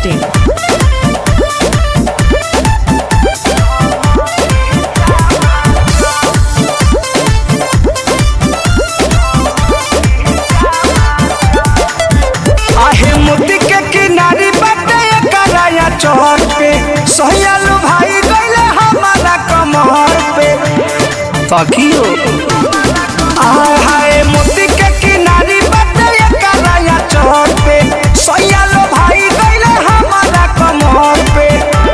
masti.in. आहे मोती के किनारी बाटे कराया चौर पे सोहयालू भाई गईले हमारा कमर पे तकियो आय हाय मोती के किनारी बाटे कराया चौर पे सोहयालू भाई गईले हमारा कमर पे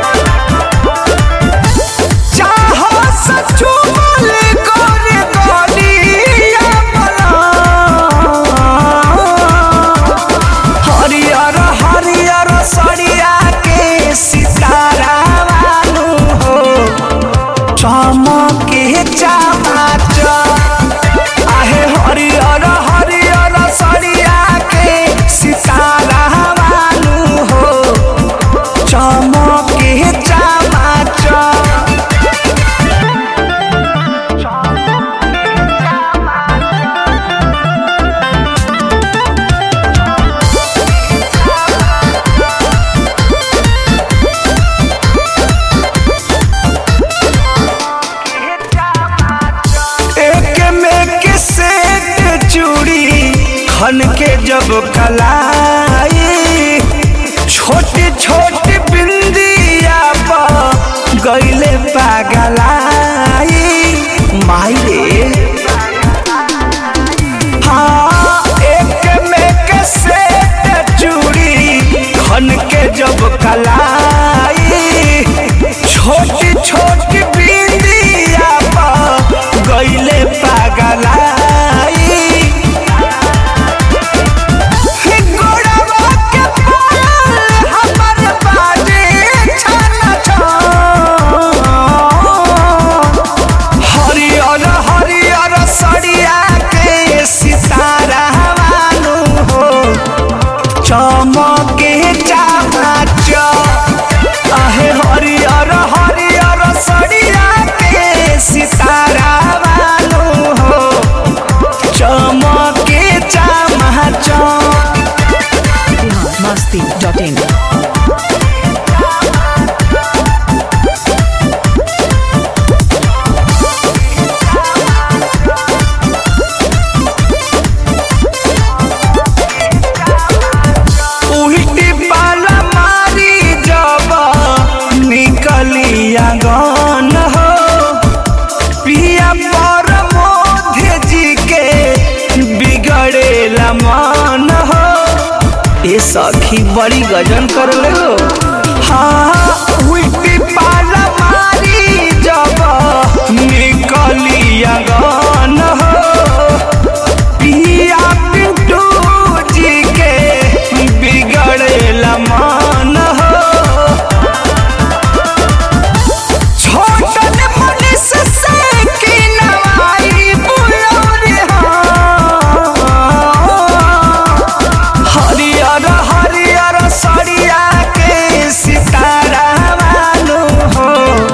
चाहो सचू बोले गोरे गोलिया बना हरियर हरियर सरिया के सितारा वालू हो चमके चमाच आहे हरियर हरियर सरिया के सितारा वालू हो चमके चमाच एक में के सेट चूड़ी खन के जब कलाई छोटी छोटी बिंदिया पर गईले पागलाई माई रे हाँ एक में के सेट चूड़ी खन के जब कलाई छोटी छोटी बिंदिया पर गईले पागलाई गोड़वा के पायल हमर बाजे छन छन। हरियर हरियर सरिया के सितारा वालू हो चमके चामाच आहे हरियर हरियर सरिया के सितारा वालू हो चमके चामाच Bihar masti.in. उल्टी पाला मारी जब निकली आंगन हो पिया पर मोधे जी के बिगड़ेला मन हो ये सखी बड़ी गजन कर ले हो हाँ उल्टी पाला मारी जब निकली आंगन हो पिया पिंटू जी के बिगड़ेला मन हो छोटन मनीष से की नवाई बुलौरी हो हरियर हरियर सरिया के सितारा वालू हो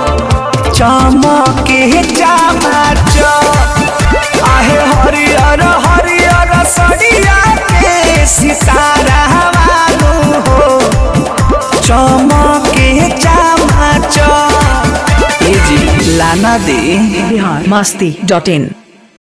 चमके चमाच आहे हरियर हरियर सरिया के सितारा वालू हो चमके चमाच ए जी लाना दे Bihar masti.in.